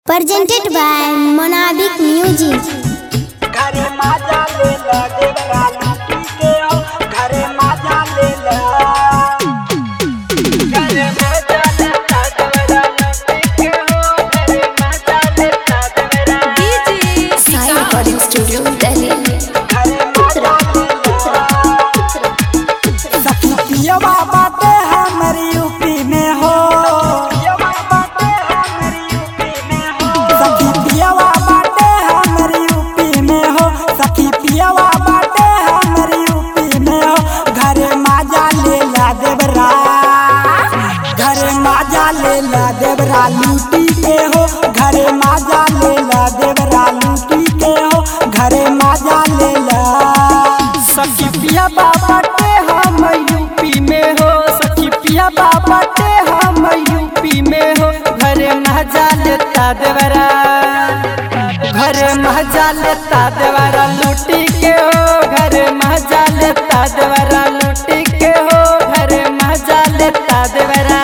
presented by Monabic Music. घरे माजा ले ला देवरा लूटी के आओ घरे माजा ले ला घरे माजा ले ला देवरा लूटी के आओ घरे माजा ले ला देवरा Sai Recording Studio, Delhi. घरे माजा ले ला सखी पियवा बाटे हमर यूपी में हो पियवा बाटे हमर यूपी में हो सखी पियवा बाटे हमर यूपी में हो सखी पियवा बाटे हमर यूपी में हो घरे माजा ले ला देवरा घरे माजा ले ला देवरा लूटी के हो घरे माजा ले ला देवरा लूटी के हो घरे माजा ले ला सखी पिया बाबा टे हम यूपी में हो सखी पिया बाबा टे हम यूपी में हो घरे महजा लेता देवरा घरे महजा लेता देवरा लूटी के हो घरे महजा लेता देवरा लूटी के हो घरे महजा लेता देवरा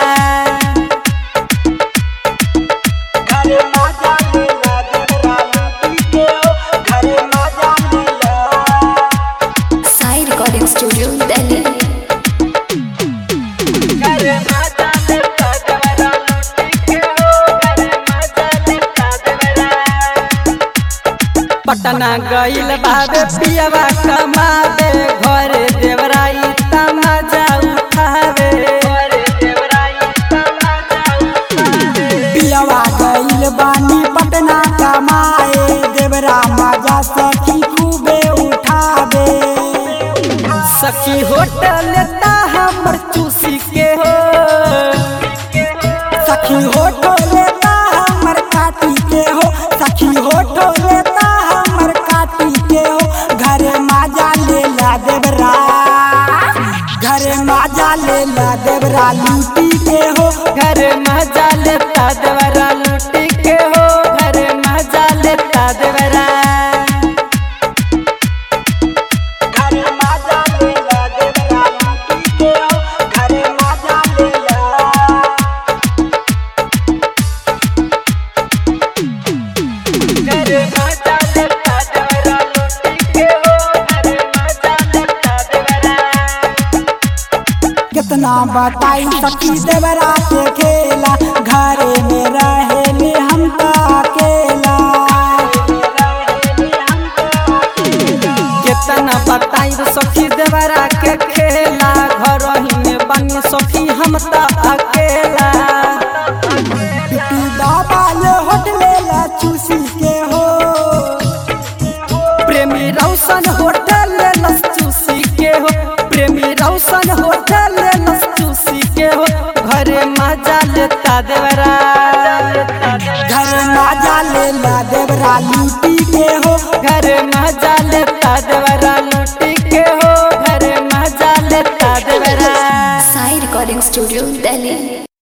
घरे महजा लेला देवरा लूटी के हो घरे महजा लेला Sai Recording Studio, Delhi. घरे माजा लेता देवरा लूटी के हो घरे माजा लेता देवरा पटना गइल बाबे पियवा कमावे घरे देवराई तमाजा उठावे घरे देवराई तमाजा उठावे पियवा गइल बानी पटना कमाए देवरा माजा सखी खूबे उठावे सखी होटल लेता हमर चूसी के हो सखी होटल लेता हमर काटी के हो सखी होटल लेता हमर काटी के हो घरे माजा ले ला देवरा घरे माजा ले ला देवरा लूटी के हो घरे माजा लेता देवरा लूटी के हो घरे माजा लेता देवरा घरे माजा लेला देवरा लूटी के हो घरे माजा लेला घरे माजा लेता देवरा लूटी के हो घरे माजा लेता देवरा कितना बताई सखी देवरा के खेला घरे में रहेले हम तो अकेला कितना बताई सखी देवरा के खेला घर ही में बनी सखी हम तो अकेला बिट्टू बाबा ले होटले ला चूसी के हो प्रेमी रौशन होटल ले लस चूसी के हो प्रेमी रौशन होटल ले लस चूसी के हो घरे मजा लेता देवरा घरे मजा लेला देवरा लूटी के हो घरे मजा लेता देवरा लूटी के हो घरे मजा लेता देवरा Sai Recording Studio, Delhi.